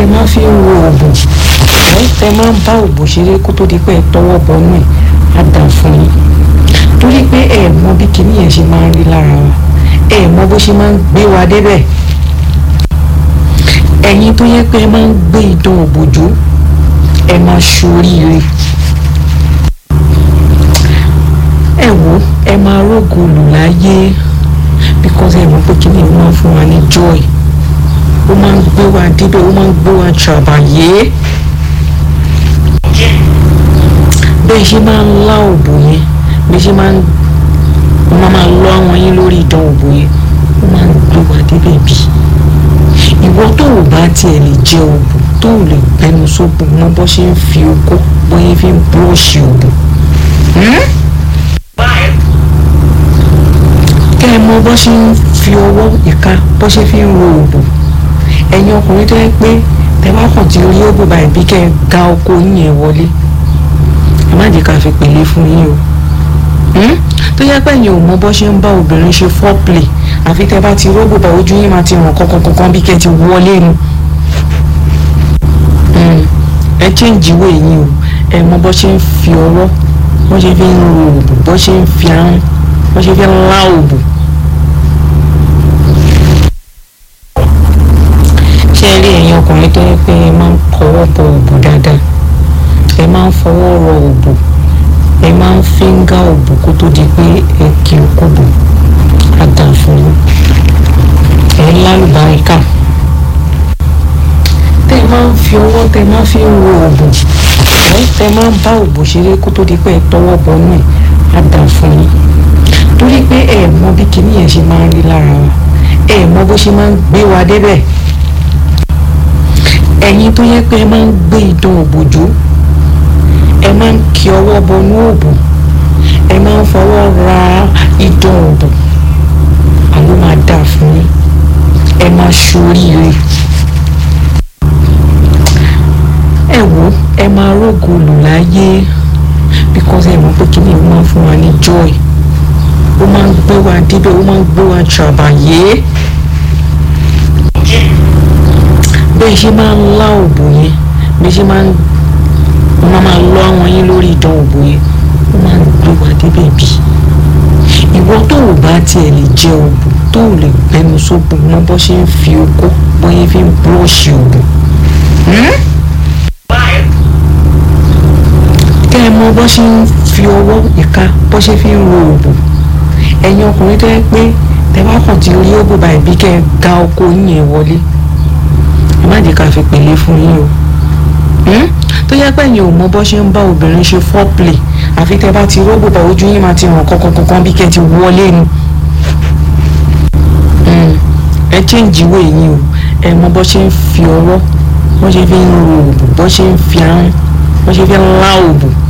máa fi ń wo oògùn ẹ tẹ máa ń bá oògùn ṣeré kó tó di pé ẹ tọwọ́ bọnú ẹ̀ á dà fún yín torí pé ẹ mọ bí kinní yẹn ṣe máa ń rí lára wa ẹ mọ bó ṣe máa ń gbé wa débẹ̀ ẹ̀yin tó yẹ pé ẹ máa ń gbé idán òbòjú ẹ máa ṣoríire ẹ wò ẹ máa rógo lù láyé because ẹ mọ̀ pé kinní yẹn máa ń fún wa ní joy ó máa ń gbé wa débẹ̀ ó máa ń gbé wa ṣàbàyé bẹ́ẹ̀ ṣe máa ń lá òbò yẹn bẹ́ẹ̀ ṣe máa ń máa máa lọ àwọn yín lórí ìdán òbò yẹn ó máa ń gbé wa débẹ̀ bí ìwọ tó ò bá tiẹ̀ lè jẹ òbò tó ò lè gbẹnu sóbò mọ bó ṣe ń fi okó bóyá fi ń búrọ́ọ̀ṣì òbò kẹ́ ẹ mọ bó ṣe ń fi ọwọ́ ìka bó ṣe fi ń ro òbò ẹ̀yin ọkùnrin tó yẹ pé tẹ bá kàn ti rí òbò báyìí bí kẹ́ ẹ ga ọkọ yín yẹn wọlé ẹ má jẹ́ ká fi pèlè fún yín o tó yẹ pé ẹ̀yin ò mọ bó ṣe ń bá obìnrin ṣe foreplay àfi tẹ bá ti rógbò bá ojú yín máa ti ràn kankan bí kẹ́ ẹ ti wọlé nu ẹ change ìwé yín o ẹ mọ bó ṣe ń fi ọwọ́ bó ṣe fi ń ro òbò bó ṣe ń fi ahọ́n bó ṣe fi ń lá òbò. ṣé ẹ rí ẹ̀yin ọkùnrin tó yẹ pé ẹ máa ń kọwọ́ bọ òbò dáadáa ẹ máa ń fọwọ́ rọ òbò ẹ máa ń fíńgà òbò kó tó di pé ẹ kí o kó bò á dà fún yín ẹ lálùbáríkà tẹ ẹ máa ń fi ọwọ́ tẹ ẹ máa fi ń ro òbò ẹ tẹ ẹ máa ń bá òbò ṣeré kó tó di pé ẹ tọwọ́ bọnú ẹ á dà fún yín torí pé ẹ mọ bí kinní yẹn ṣe máa ń rí lára wa ẹ mọ bó ṣe máa ń gbé wa débẹ̀ ẹ̀yin tó yẹ pé ẹ máa ń gbé idán òbòjú ẹ máa ń kí ọwọ́ bọnú òbò ẹ máa ń fọwọ́ ra idán òbò àló máa dà fún yín ẹ máa ṣoríire ẹ wò ẹ máa rógo lù láyé because ẹ mọ̀ pé kíni ó máa ń fún wa ní joy ó máa ń gbé wa débẹ̀ ó máa ń gbé wa ṣàbàyé bẹ́ẹ̀ ṣe máa ń lá òbò yẹn bẹ́ẹ̀ ṣe máa ń máa máa lọ àwọn yín lórí ìdán òbò yẹn ó máa ń gbé wa débẹ̀ bí ìwọ tó ò bá tiẹ̀ lè jẹ òbò tó ò lè gbẹnu sóbò mọ bó ṣe ń fi okó bóyá fi ń búrọ́ọ̀ṣì òbò kẹ́ ẹ mọ bó ṣe ń fi ọwọ́ ìka bó ṣe fi ń ro òbò ẹ̀yin ọkùnrin tó yẹ pé tẹ bá kàn ti rí òbò báyìí bí kẹ́ ẹ ga ọkọ yín yẹn wọlé ẹ má jẹ́ ká fi pèlè fún yín o tó yẹ pé ẹ̀yin ò mọ bó ṣe ń bá obìnrin ṣe foreplay àfi tẹ bá ti rógbò bá ojú yín máa ti ràn kankan bí kẹ́ ẹ ti wọlé nu ẹ change ìwé yín o ẹ mọ bó ṣe ń fi ọwọ́ bó ṣe fi ń ro òbò bó ṣe ń fi ahọ́n bó ṣe fi ń lá òbò